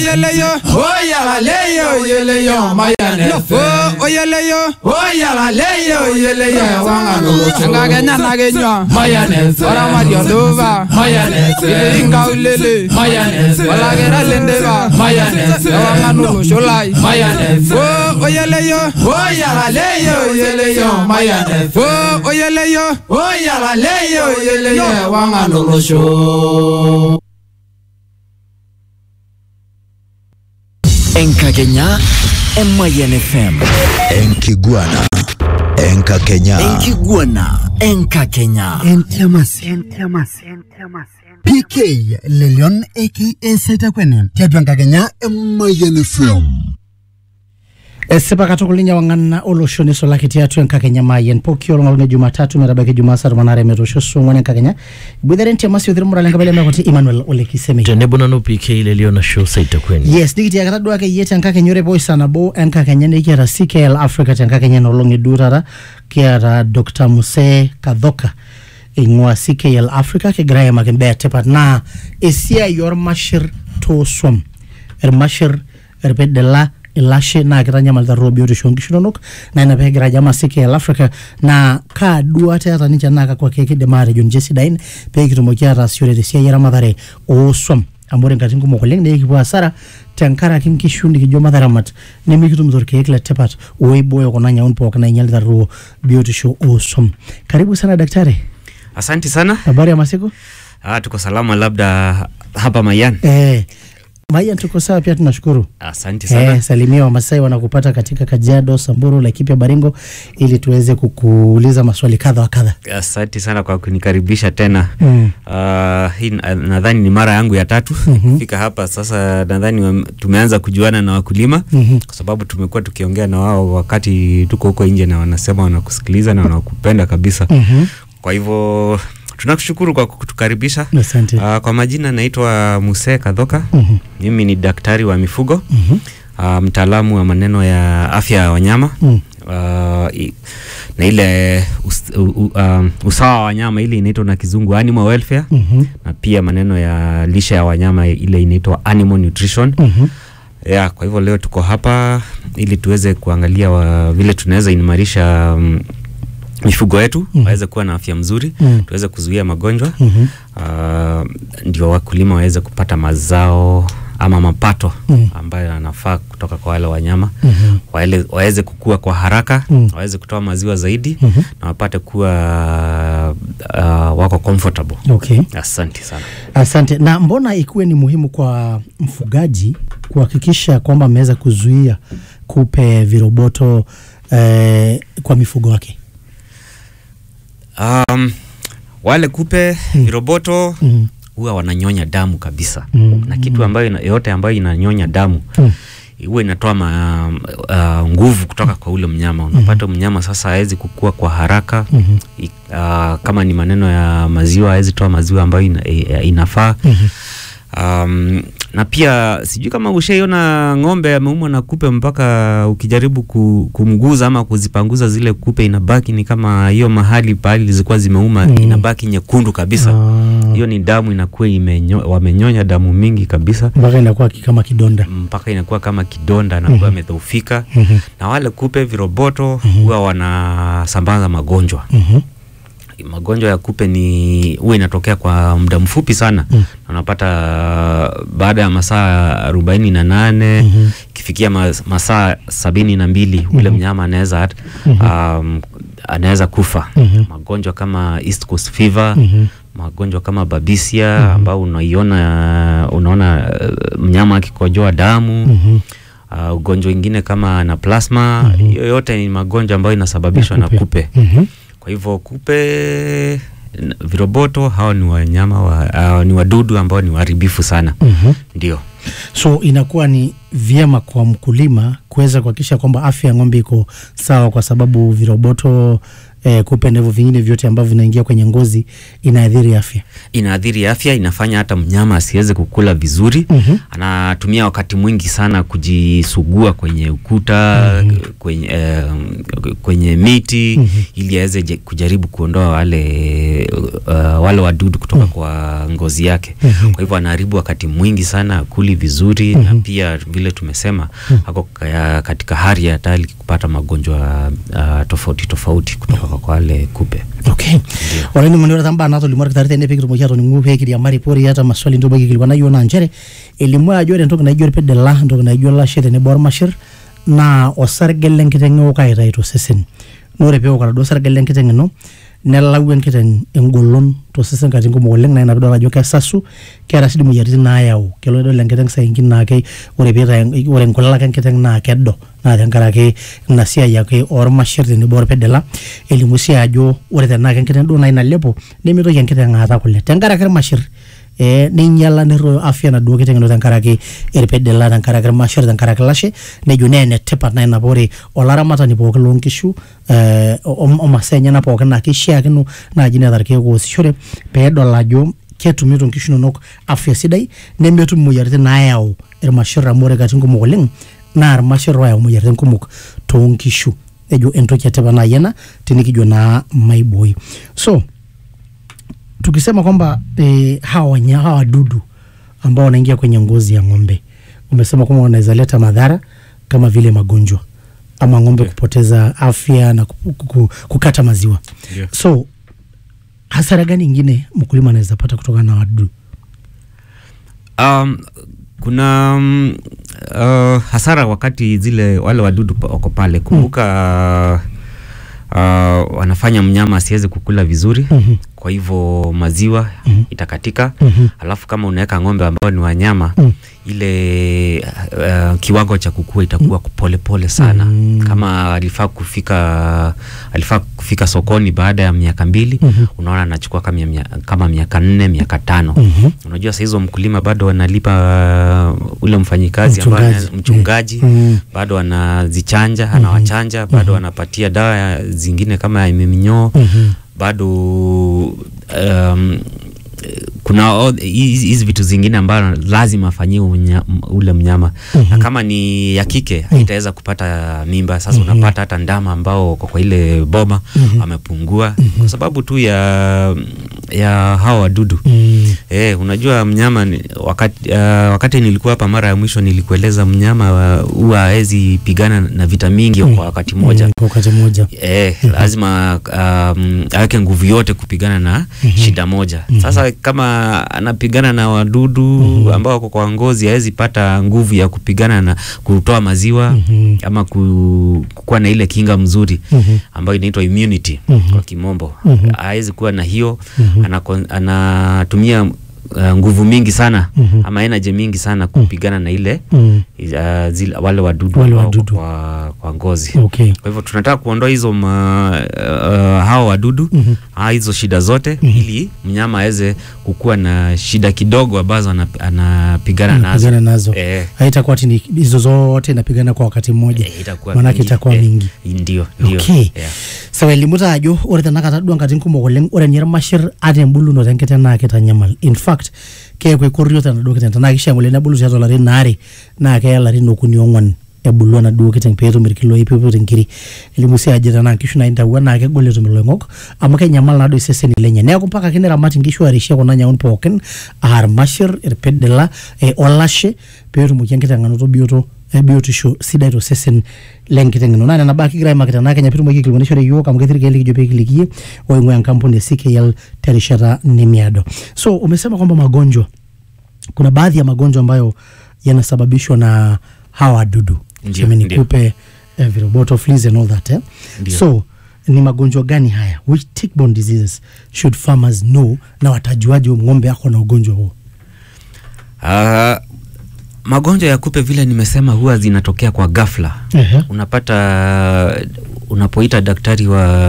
oyeleyo oyalaleyo oyeleyo mayane lofo oyeleyo oyalaleyo oyeleyo wangalucho engakenya nakenywa mayane oramadio luva mayane ingaulele mayane olakera lendeva mayane ewanganulosholai mayane o oyeleyo oyalaleyo oyeleyo mayane o oyeleyo oyalaleyo oyeleyo wangalucho enkakenya emayan fm enkiguana enkakenya enkiguana enkakenya pk lelion aka setakwene tiatua enkakenya emayian fm esipa katukul ninye wang'ana olosho nisulaki tiatua enkakenya mayen pooki olong' e jumatatu metabaiki jumaa saa tomon aare metoosho suong'uan enkakenya iboitare ntiamasi othir lenkabila mekuti emmanuel olekisemei tenebo nanu pk lelio nasho saitakweni yes nikitiakata duake yie tenkakenya ore poi saa nabo enkakenya nikiata ckl africa tenkakenya enolong' eduo taata kiata dr muse kadhoka eing'ua ckl africa kigira aimaki imbaa etipat naa esiai ormashir toosuam irmashir irpidila ilashe naa kitanyamalita roho biotisho oonkishu inonok naa ina peegira ajo ama ckl africa naa kaa duata eeta ninche naa kakwa keek kidim aatejo ninche sidain pee kitumoki ataasishore tesiai eramatare oosuam amu ore nkatitin kumok oleng naa ekipuo hasara tenkaraki nkishu nikijo mataramat nemikitumito irkeek letipat oibooyo kuna nyaun pookin nainyalita roho biotisho oosuam karibu sana daktari Asanti sana. habari ya masiku Ah, tuko salama labda hapa Mayan. eh, Mayan tuko sawa pia tunashukuru Asante sana. Eh, salimia Wamasai wanakupata katika Kajiado, Samburu, Laikipia, Baringo ili tuweze kukuuliza maswali kadha wa kadha. Asante sana kwa kunikaribisha tena. Mm. Ah, hii na- nadhani ni mara yangu ya tatu kufika hapa sasa. Nadhani wam- tumeanza kujuana na wakulima Mhm. kwa sababu tumekuwa tukiongea na wao wakati tuko huko nje, na wanasema wanakusikiliza na wanakupenda kabisa. Mhm. Kwa hivyo tunakushukuru kwa kutukaribisha. Asante. Ah, kwa majina naitwa Muse Kadhoka. Mhm. Mimi ni daktari wa mifugo. Mhm. uh, mtaalamu wa maneno ya afya ya wanyama Mm. uh, i- na ile us, u, u, um, usawa wa wanyama ile inaitwa na kizungu animal welfare Mhm. na pia maneno ya lishe ya wanyama ile inaitwa animal nutrition Mhm. yeah, kwa hivyo leo tuko hapa ili tuweze kuangalia wa, vile tunaweza imarisha um, mifugo yetu Mhm. waweze kuwa na afya mzuri Mm. tuweze kuzuia magonjwa Mhm. uh, ndio wakulima waweze kupata mazao ama mapato Mm. ambayo yanafaa kutoka kwa wale wanyama Mhm. waele, waweze kukua kwa haraka Mm. waweze kutoa maziwa zaidi Mhm. na wapate kuwa uh, wako comfortable Okay. asante sana Asante. Na mbona ikuwe ni muhimu kwa mfugaji kuhakikisha kwamba ameweza kuzuia kupe, viroboto eh, kwa mifugo wake? um, wale kupe Mm. viroboto Mm. huwa wananyonya damu kabisa Mm. na kitu ambayo ina, yote ambayo inanyonya damu Mm. huwa inatoa ma, uh, nguvu kutoka kwa ule mnyama unapata mnyama sasa hawezi kukua kwa haraka Mhm. I, uh, kama ni maneno ya maziwa hawezi toa maziwa ambayo ina, i- inafaa Mhm. um, na pia sijui kama ushaiona ng'ombe ameumwa na kupe mpaka ukijaribu ku, kumguza ama kuzipanguza zile kupe inabaki ni kama hiyo mahali pahali zilikuwa zimeuma Mm. inabaki nyekundu kabisa Ah, hiyo ni damu inakuwa imenyo, wamenyonya damu mingi kabisa mpaka inakuwa ki- kama kidonda. mpaka inakuwa kama kidonda na kuwa amedhoofika Mhm. na wale kupe viroboto huwa wanasambaza magonjwa Mhm. magonjwa ya kupe ni huwa inatokea kwa muda mfupi sana Mm. Na unapata uh, baada ya masaa arobaini na nane Mhm. ikifikia mas, masaa sabini na mbili ule mnyama anaweza hat- um, anaweza kufa Mhm. magonjwa kama East Coast fever Mhm. magonjwa kama babisia ambao unaiona unaona uh, mnyama akikojoa damu Mhm. uh, ugonjwa ingine kama na plasma hiyo yote ni magonjwa ambayo inasababishwa na kupe. kupe Mhm. kwa hivyo kupe n- viroboto hao ni wanyama wa, uh, ni wadudu ambao ni waharibifu sana Mhm. ndio So inakuwa ni vyema kwa mkulima kuweza kuhakikisha kwamba afya ya ng'ombe iko sawa, kwa sababu viroboto eh, kupe na hivyo vingine vyote ambavyo vinaingia kwenye ngozi inaathiri afya. inaathiri afya, inafanya hata mnyama asiweze kukula vizuri. Mhm. Anatumia wakati mwingi sana kujisugua kwenye ukuta kwenye, eh, kwenye miti ili aweze je- kujaribu kuondoa wale uh, wale wadudu kutoka kwa ngozi yake. Kwa hivyo anaharibu wakati mwingi sana, akuli vizuri na pia vile tumesema ako ka- katika hali ya hatari kupata magonjwa uh, tofauti tofauti kutoka kwa wale kupe. okay ore ni maneno tamba nato limor kitari tende pekiro mokia toni ngupe kiri mari pori hata maswali ndo bagi kilikuwa nayo na nchere elimu ajo ore entoki naijo irpedela entoki naijo lashe tenebo ormashir naa osarge lenkiteng eok aitayu tosesen naa ore peewok oladuo sarge lenkiteng ino nelau enkiteng engolon tosesen katitin kumok oleng naa ina piidol ajo kesasu keeta sii dii moyiaritin naayau kelo idol enkiteng sainkin naa ke ore piitayu ore nkulak enkiteng naa kedo naa tenkaraki ina siai ake ormashir tenebo orpedela elimu sii ajo ore tenaa kenkiteng duo nai nalepo nemitoki enkiteng aata kule tenkaraki irmashir eh, neinyala nerroyo afya naduo kiteng ino tenkaraki irpedela tenkaraki irmashir tenkaraki lashe nejo nee enetipat naa ina paa ore olaramatani pookin loonkishu eh, o- omasaa enyenak pookin naa keishiakino naaji neeta irkeek oosishore peedol ajo ketumito nkishu inonok afya sidai nemetum imoyiaritin naayau irmashir amu ore katitin kumok oleng naa irmashir oyau imoyiaritin kumok toonkishu ejo entoki etipat naaji ena tenikijo naa maiboi so tukisema kwamba eh, hawa wanya, hawa wadudu ambao wanaingia kwenye ngozi ya ng'ombe umesema kwamba wanaweza leta madhara kama vile magonjwa ama ng'ombe kupoteza afya na ku- ku- ku- kukata maziwa Ndio. so hasara gani ingine mkulima anaweza pata kutokana na wadudu Um, kuna um, uh, hasara wakati zile wale wadudu pa- wako pale. Kumbuka uh, wanafanya mnyama asiweze kukula vizuri Mhm. kwa hivyo maziwa itakatika. Mhm. Alafu kama unaweka ng'ombe ambao ni wanyama Mm. ile uh, kiwango cha kukua itakuwa polepole sana. Mm. Kama alifaa kufika alifaa kufika sokoni baada ya miaka mbili Mhm. unaona anachukua kama, mia- kama miaka nne miaka tano Mhm. unajua saa hizo mkulima bado analipa uh, ule mfanyikazi ambaye Mchungaji. ana- mchungaji Mm. bado anazichanja anawachanja bado anapatia dawa ya- zingine kama ya minyoo Mhm. bado um, kuna o- hizi hizi vitu zingine ambayo lazima afanyiwe unya- m- ule mnyama na kama ni ya kike haitaweza kupata mimba sasa unapata hata ndama ambao kwa kwa ile boma wamepungua kwa sababu tu ya ya hawa wadudu Mm. Eh, unajua mnyama ni, wakati, uh, wakati nilikuwa hapa mara ya mwisho nilikueleza mnyama uh, huwa hawezi pigana na vita mingi kwa wakati mmoja. Mm, kwa wakati mmoja Eh, lazima um, aweke nguvu yote kupigana na shida moja. Sasa kama anapigana na wadudu ambao wako kwa ngozi, hawezi pata nguvu ya kupigana na kutoa maziwa ama ku, kuwa na ile kinga mzuri ambayo inaitwa immunity kwa kimombo. Hawezi kuwa na hiyo, anako- anatumia uh, nguvu mingi sana ama energy mingi sana kupigana na ile Mm. uh, zile, wale wadudu Wale ambao wako wadudu. kwa, kwa ngozi okay kwa hivyo tunataka kuondoa hizo ma, uh, hawa wadudu Mhm. ah, hizo shida zote ili mnyama aweze kukuwa na shida kidogo ambazo anap- anapigana nazo Anapigana nazo eh, haitakuwa ati ni hizo zote napigana kwa wakati mmoja eh, itakuwa manake mingi. itakuwa Eh, mingi ndio ndio okay yeah. sawa elimu taa ajo ore tenakata duo nkatitin kumok oleng ore ninye irmashir ata embulunoto enkiteng naa kitanyamal in fact keeku ekorrio tenaduo kiteng tenaa kishaa ngole nebulu tiatua ilarin aare naa keya ilarin okuni ong'wan ebulu enaduo kiteng peetum irkiloi peeput inkiri elimu sii ajo tenaa nkishu naintawua naa kegol etum iloing'ok amu kenyamal naadoi iseseni lenye neeku mpaka ake niramat inkishu arishie kuna nyaun pookin aa irmashir irpidila eh, olashe peetumoki enkiteng anoto bioto eh, biotisho sidai tosesen lenkiteng ino naa nena baa kigira aimaki tenaa kenya pitumoki aikilikuanishore yiok amu ketii irkeek likijo peekilikie oing'ua enkampuni e CKL terishata nemiado so umesema kwamba magonjwa kuna baadhi ya magonjwa ambayo yanasababishwa na hawa wadudu Ndio, Tuseme ni ndio. kupe eh, viroboto fleas and all that eh? Ndio. so ni magonjwa gani haya which tick-borne diseases should farmers know na watajuaje huyu ng'ombe ako na ugonjwa huo Ah, magonjwa ya kupe vile nimesema huwa zinatokea kwa ghafla Ehe. unapata unapoita daktari wa